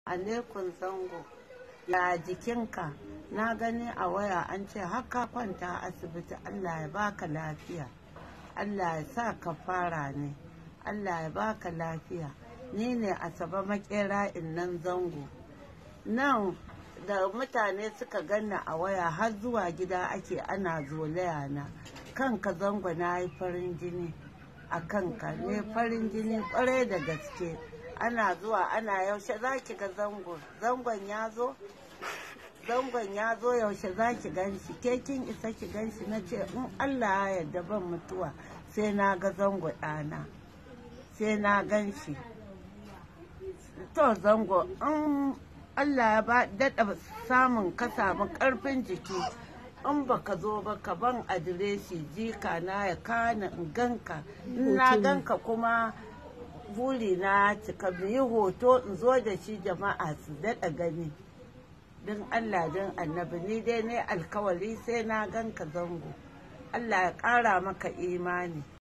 alaikum zango ya jikinka na gani a waya an ce haka kwanta asibiti allah ya baka lafiya allah ya sa ka fara ne allah ya baka lafiya ni ne asaba makera nan zango nan da mutane suka ganna a waya har zuwa gida ake ana zolaya na kanka zango na yi farin jini a kanka ne farin jini kwarai da gaske ana zuwa ana yaushe za ki ga zango zangon ya zo zangon ya zo yaushe za ki gan shi ke kin isa ki gan shi na ce in allah ya yarda ban mutuwa sai na ga zango ɗana sai na gan shi to zango in allah ya ba daɗa samun ka samu ƙarfin jiki in baka zo ba ka ban adireshi jika na ya kana in ganka in na ganka kuma buri na cika yi hoto in zo da shi jama'a su daɗa gani don allah don annabi ni dai ne alkawari sai na ganka zango allah ya ƙara maka imani